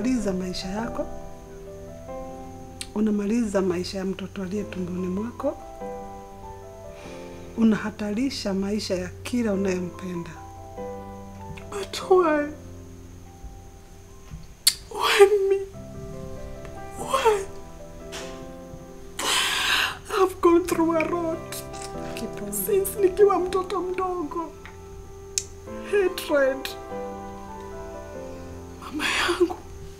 unamaliza maisha yako, unamaliza maisha ya mtoto aliye tumboni mwako, unahatarisha maisha ya kila unayempenda. But why? Why me? Why? I've gone through a lot Kitu since nikiwa mtoto mdogo. Hatred. Mama yangu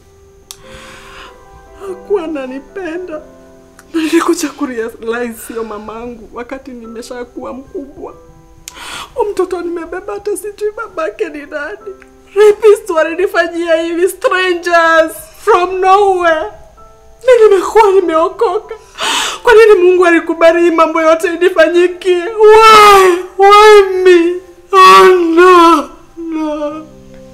hakuwa ananipenda na nilikuja kurealize sio mamangu wakati nimeshakuwa mkubwa. Huyu mtoto nimebeba hata sijui babake ni nani. Rapist walinifanyia hivi strangers from nowhere. Mi nimekuwa nimeokoka. Kwa nini Mungu alikubali hii mambo yote inifanyikie? Why? Why me? Oh no. No.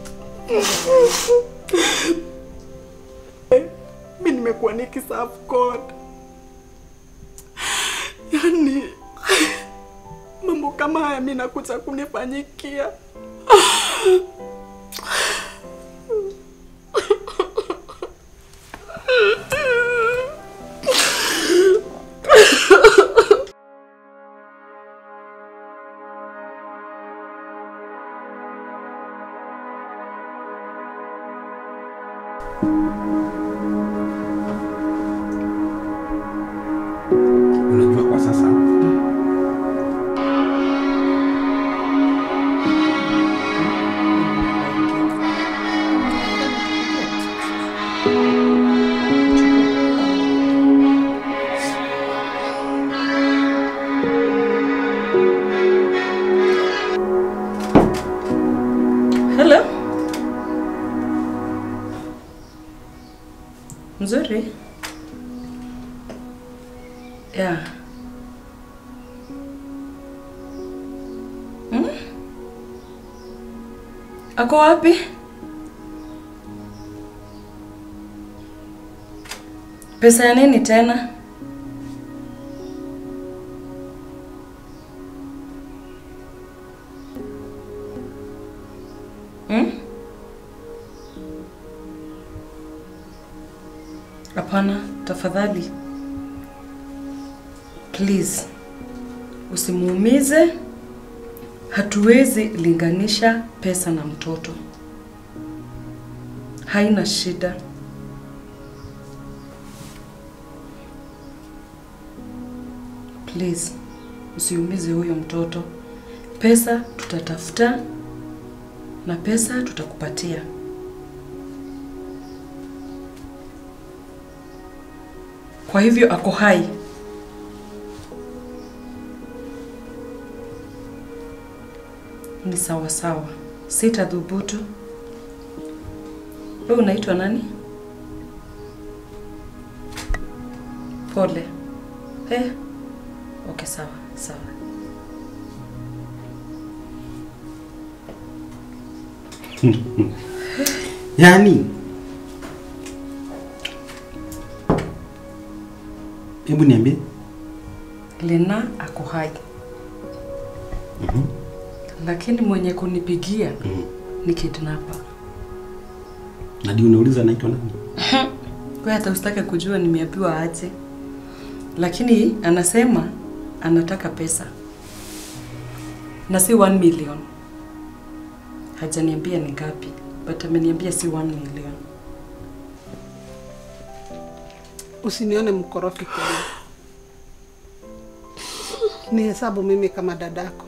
mi nimekuwa nikiserve God. Yaani mambo kama haya mi nakuja kunifanyikia. Unajua kwa sasa Hello. Mzuri. Yeah. Hmm? Ako wapi? Pesa ya nini tena? Hmm? Hapana, tafadhali. Please. Usimuumize. Hatuwezi linganisha pesa na mtoto. Haina shida. Please. Usiumize huyo mtoto. Pesa tutatafuta na pesa tutakupatia. Kwa hivyo ako hai. Ni sawa sawa, sitadhubutu. Wewe unaitwa nani? Pole. Eh, okay, sawa sawa. yaani, hebu niambie. Lena ako hai. Lakini mwenye kunipigia Mhm. ni kidnapper. Na ndio unauliza naitwa nani? Kwa hata usitake kujua nimeambiwa aje. Lakini anasema anataka pesa. Na si 1 million. Hajaniambia ni ngapi, but ameniambia si 1 million. Usinione mkorofi kweli. Ni hesabu mimi kama dadako.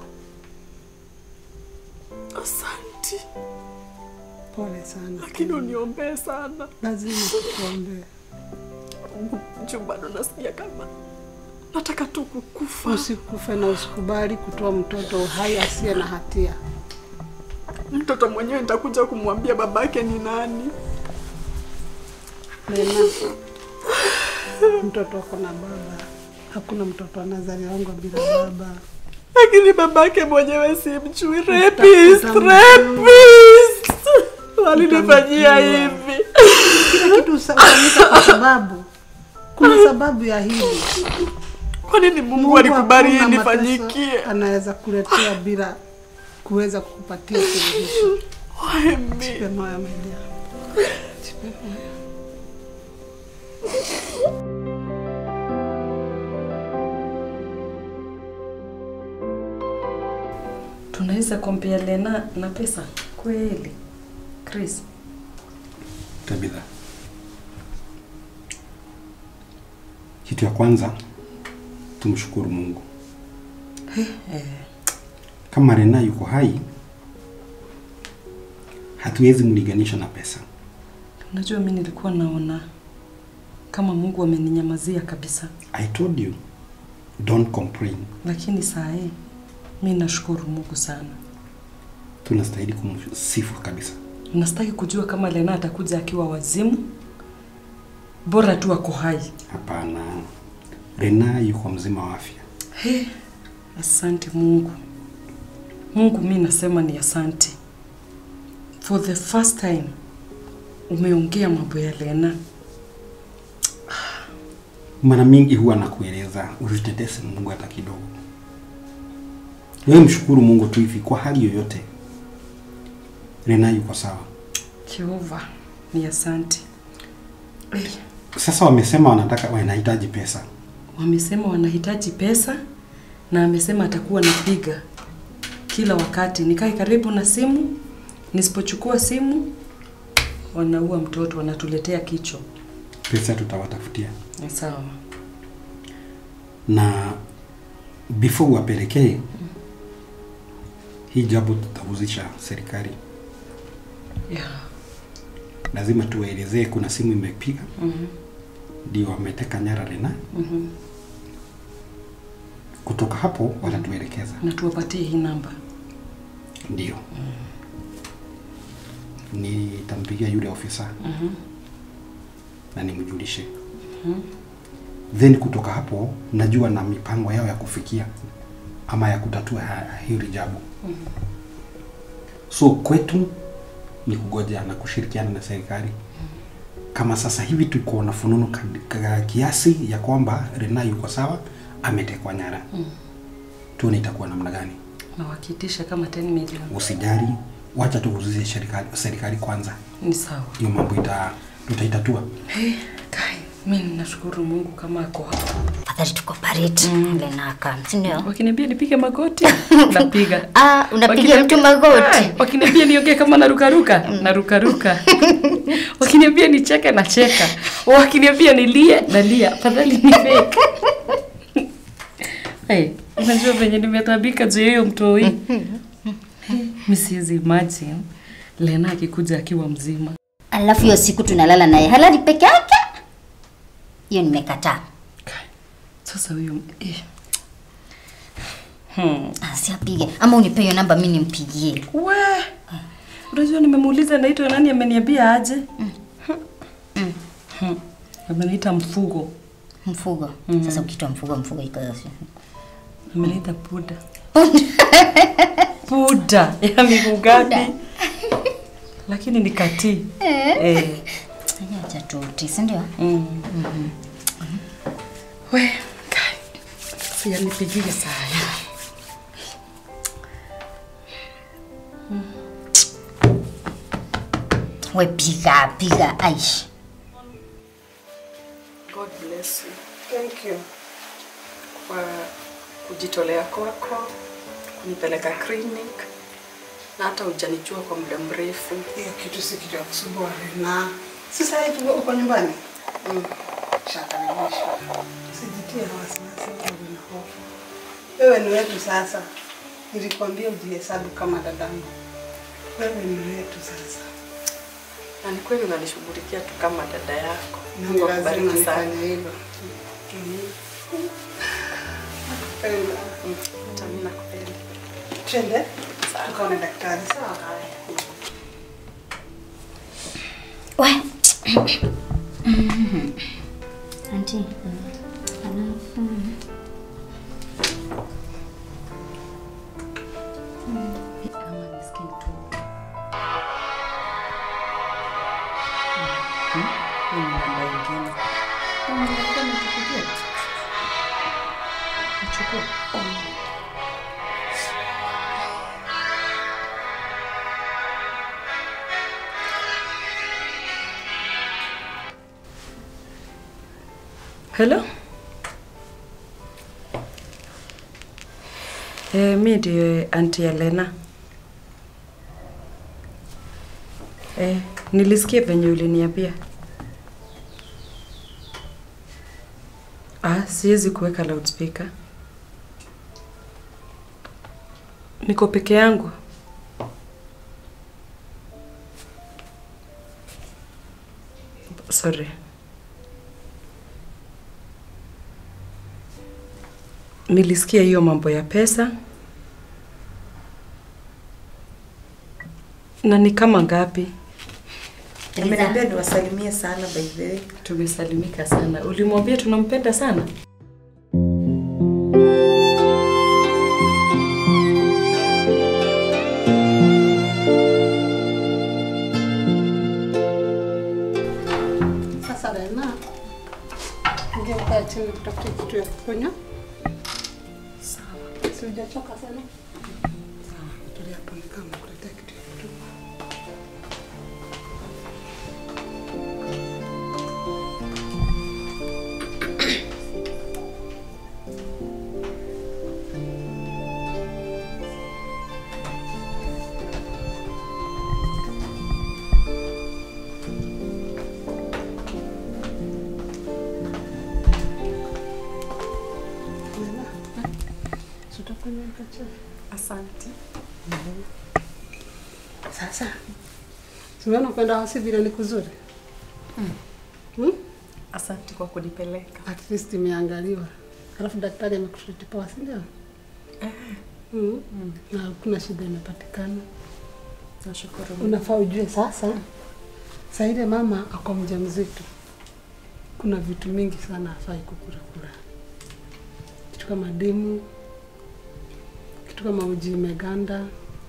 Asanti, Pole sana. lakini uniombee sana. Lazima tukuombee. Juu bado nasikia kama nataka tu kukufa. Usikufe na usikubali kutoa mtoto hai asiye na hatia. Mtoto mwenyewe nitakuja kumwambia babake ni nani. Lena, mtoto ako na baba. Hakuna mtoto anazaliwangwa bila baba. lakini babake mwenyewe simjui. Uta- Rapist, utamjua. rapist walinifanyia Utamjua. hivi. Kila kitu hufanyika kwa sababu kuna sababu ya hili. Kwa nini Mungu Mungu alikubali hii hakuna mateso nifanyikie? anaweza kuletea bila kuweza kukupatia suluhisho. Why me? Jipe moyo Melia, Tunaweza kompea Lena na pesa kweli? Chris, Tabitha, kitu ya kwanza tumshukuru Mungu. eh, Kama Rena yuko hai, hatuwezi mlinganisha na pesa. unajua mi nilikuwa naona kama Mungu ameninyamazia kabisa, I told you don't complain. lakini saa hii mi nashukuru Mungu sana. Tunastahili kumsifu kabisa. Nastaki kujua kama Lena atakuja akiwa wazimu, bora tu ako hai. Hapana, Rena yuko mzima wa afya. He, asante Mungu. Mungu, mi nasema ni asante. For the first time umeongea mambo ya Lena. Mara mingi huwa nakueleza usitetese Mungu hata kidogo. Wewe mshukuru Mungu tu hivi kwa hali yoyote. Rena yuko sawa. Jehova, ni asante. Eh, Sasa wamesema wanataka wanahitaji pesa. Wamesema wanahitaji pesa na amesema atakuwa napiga kila wakati, nikae karibu na simu. Nisipochukua simu, wanaua mtoto, wanatuletea kichwa. Pesa tutawatafutia. Ni sawa. Na before wapelekee hii jambo tutahuzisha serikali. Yeah. Lazima tuwaelezee kuna simu imepiga Mhm. ndio wameteka nyara Rena. Mhm. Kutoka hapo watatuelekeza. Na tuwapatie hii namba. Ndio. Nitampigia yule ofisa Mhm. na nimjulishe. Then kutoka hapo najua na mipango yao ya kufikia ama ya kutatua ha- hili jambo. So kwetu ni kugoja na kushirikiana na serikali. Kama sasa hivi tuko na fununu kad- ka- kiasi ya kwamba Rena yuko sawa, ametekwa nyara. Tuone itakuwa namna gani. Na wakiitisha kama 10 million. Usijali, wacha tuhuzishe serikali, serikali kwanza. Ni sawa. Hiyo mambo ita tutaitatua. Hey, Kai, mimi ninashukuru Mungu kama ako hapa. Afadhali tuko parade Lena aka, si ndio? Wakiniambia nipige magoti, napiga. Ah, unapiga Wakiniambia- mtu magoti. Ai, Wakiniambia niongee kama narukaruka, narukaruka. Wakiniambia nicheke, nacheka. Wakiniambia nilie, nalia. Afadhali ni fake. Hey, unajua venye nimetabika juu ya hiyo mtoi. Mimi siwezi imagine Lena akikuja akiwa mzima. Alafu hiyo siku tunalala naye halali peke yake. Hiyo nimekataa. Kai, Sasa huyo eh. Hmm. Ah, si apige. Ama unipe hiyo namba mimi nimpigie. We, unajua nimemuuliza naitwa nani, ameniambia aje. Hmm. Ameniita mfugo, Mfugo. Sasa ukitoa mfugo mfugo iko ameniita puda puda ya miguu gapi? Lakini ni katii eh. Acha tuti, si ndio? mm. We, kai, si anipigie saa hii. We piga piga aish. God bless you. Thank you kwa kujitolea kwako kunipeleka clinic na hata hujanijua kwa muda mrefu. Hiyo kitu si kitu ya kusumbua na sasa hivi uko- uko nyumbani. Mm. Shakaribishwa. Usijitie na wasiwasi wala na hofu. Wewe ni wetu sasa. Nilikwambia ujihesabu kama dadangu. Wewe ni wetu sasa. Na ni kweli unanishughulikia tu kama dada yako. Na Mungu ni lazima akubariki sana. nifanye hivyo. Nakupenda. Mm, Hata mimi nakupenda. Twende tukaone daktari sawa? We. Auntie. Alafu Kama nisikii tu. Mm, hii ni namba ingine. Kama nilikuwa nikupigia. Nichukue. Hello? Eh, mi ndiye Auntie Elena. Eh, nilisikia venye uliniambia. Ah, siwezi kuweka loudspeaker. Niko peke yangu. Sorry. Nilisikia hiyo mambo ya pesa. Na ni kama ngapi? Ameniambia niwasalimie sana by the way. Tumesalimika sana. Ulimwambia tunampenda sana? Sasa Rena, ingia ukae chini kutafuta kitu ya kukunywa. Sawa. Si hujachoka sana? Sawa. Tulia hapo nikaa nakuletea kitu ya kunywa. Rena, si utakunywa mkate? Asante. Sasa tumeona kwenda hosi vile ni kuzuri hmm? Asante kwa kunipeleka. At least imeangaliwa, alafu daktari amekushutipoa, si ndio? Mm. Na hakuna shida imepatikana. Nashukuru. Unafaa ujue sasa, saa ile mama ako mjamzito, kuna vitu mingi sana afai kukula kula, kitu kama dimu, kitu kama uji imeganda,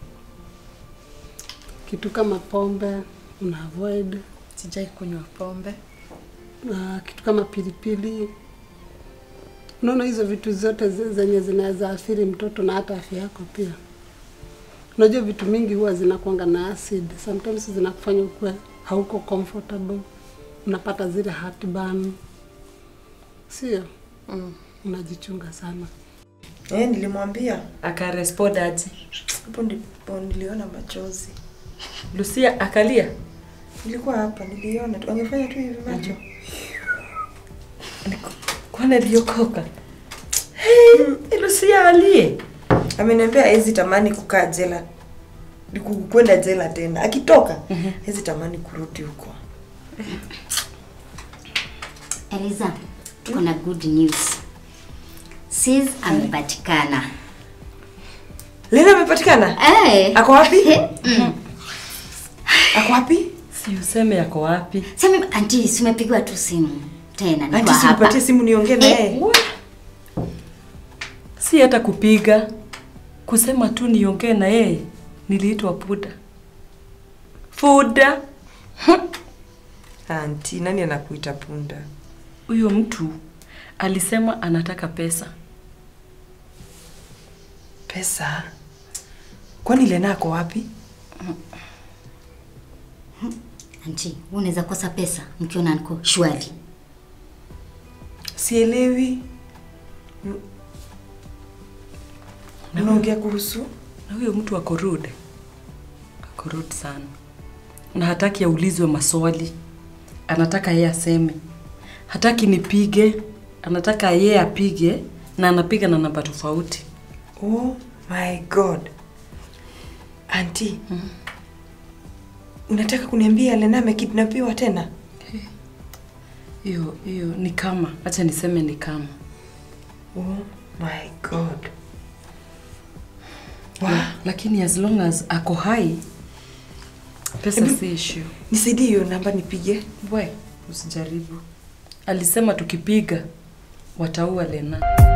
kitu kama pombe una avoid, Sijai kunywa pombe. na kitu kama pilipili. Unaona hizo vitu zote zi- zenye zinaweza athiri mtoto na hata afya yako pia. Unajua vitu mingi huwa zinakuanga na acid, sometimes zinakufanya ukuwe hauko comfortable, unapata zile heartburn, sio? Mm. Unajichunga sana. Eh, nilimwambia Akarespond aje? hapo ndipo niliona machozi. Lucia akalia. Nilikuwa hapa niliona tu angefanya tu hivi macho. Kwani aliokoka? Hey, Lucia alie. Ameniambia hezi tamani kukaa jela. ni ku- kwenda jela tena. Akitoka hezi tamani kurudi huko. Eliza, tuko na good news. Sis amepatikana. Lena amepatikana? Eh. Ako wapi? Mm. Ako wapi? Si useme yako wapi? Sema anti, simepigwa tu simu tena niko Anti, hapa. simpatie simu niongee na Eh, yeye. Si hata kupiga, kusema tu niongee na yeye. Niliitwa Puda. Fuda. Anti, nani anakuita punda? Huyo mtu alisema anataka pesa. Pesa? Kwani Lena ako wapi? Anti, wewe unaweza kosa pesa mkiona niko shwari. Sielewi. M- Unaongea kuhusu? Na huyo mtu ako rude. Ako rude sana. Na hataki aulizwe maswali. Anataka yeye aseme. Hataki nipige. Anataka yeye apige na anapiga na namba tofauti. Oh my god. Anti. Unataka kuniambia Lena amekidnapiwa tena? Hiyo hiyo ni kama, acha niseme ni kama. Oh my god. La, lakini as long as ako hai pesa Hebu- si issue. Nisaidie hiyo namba nipige. We, usijaribu. Alisema tukipiga wataua Lena.